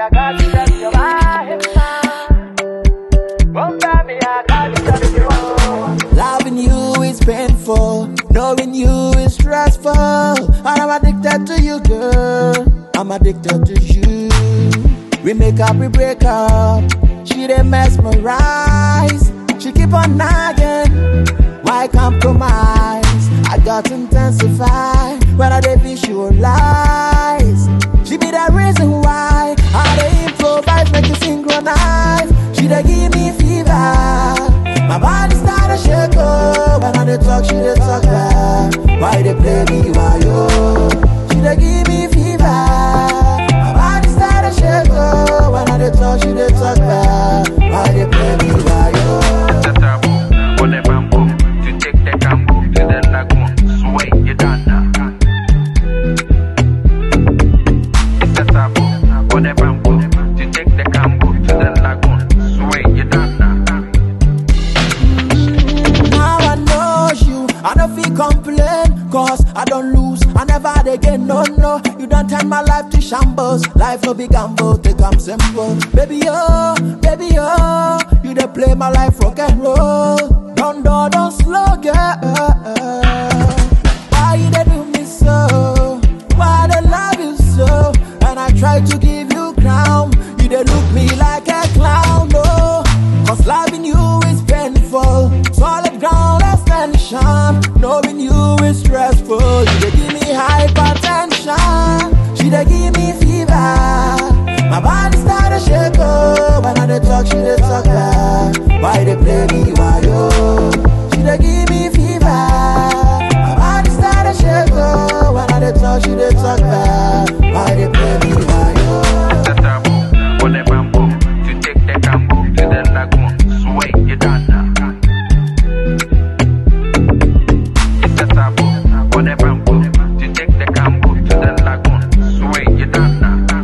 I got to tell you why. Come by me, I got to tell you why. Loving you is painful, knowing you is stressful. And I'm addicted to you, girl. I'm addicted to you. We make up, we break up. She dey mesmerize. She keep on nagging. Why compromise? I got to intensify when I dey visualize. She be the reason why I dey improvise, make you synchronize. She dey give me fever. My body start to shake oh When I dey talk, she dey talk back Why they play me, why yo She dey give me fever My body start to shake oh When I dey talk, she dey talk back Why they play me, why yo Tatabu, on the bamboo, to take the cambo to the lagoon, sway you done now. Tatabu, on the bamboo, to take the cambo to the lagoon, sway you done now. Now I know you, I don't feel complain Cause I don't lose, I never dey gain, no, no You don't turn my life to shambles Life no be gamble, take am simple Baby, oh, baby, oh You dey play my life rock and roll Don't, don't, don't slow, girl Why you dey do me so? Why they love you so? And I try to give you crown You dey look me like a clown, no Cause loving you is painful Solid ground extension Knowing you is stressful You dey give me hypertension She dey give me fever My body start to shake oh When I dey talk, she dey talk back Why they play me, why yo She dey give me fever My body start to shake oh When I dey talk, she dey talk back Why they play me, why yo Tatabu, on the bamboo, to take the cambo to the lagoon, sway you done now. Tatabu, on the bamboo, to take the cambo to the lagoon, sway you done now.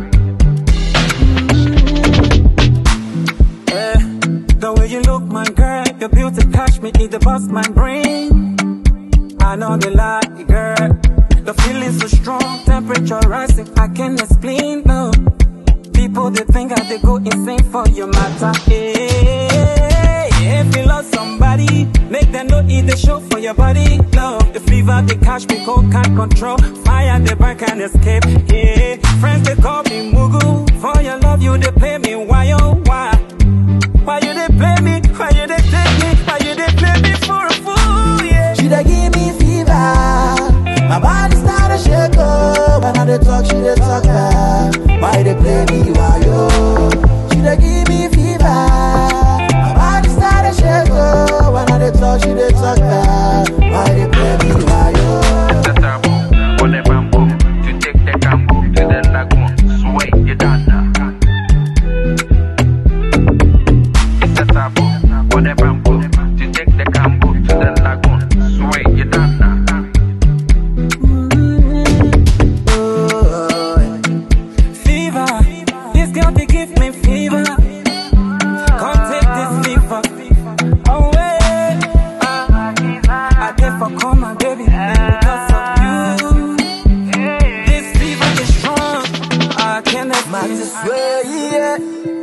Eh, the way you look, my girl, your beauty catch me, it bust my brain. I know the lie, girl. The feeling so strong, temperature rising, I can't explain, no. People they think I they go insane for your matter. Hey, if you love somebody, make them know it they show for your body. No, the fever they catch me, cold can't control. Fire they burn can't escape. Yeah, friends they call me Mugu. For your love, you they play me. Why oh why? Why you they play me? Why you they take me? Why you they play me for a fool? Yeah. She dey give me fever. My body start to shake oh When I dey talk, she dey talk back Why they play me, why yo She dey give me fever. My body start to shake oh When I dey talk, she dey talk back Why they play me, why yo Tatabu, on the bamboo, to take the cambo to the lagoon, sway you done now. Tatabu, on the bamboo, to take the cambo to the lagoon, sway you done now. Fever, this girl they give me fever. Come take this fever away. I did for call my baby because of you. This fever is strong. I can't Man, explain. this way, yeah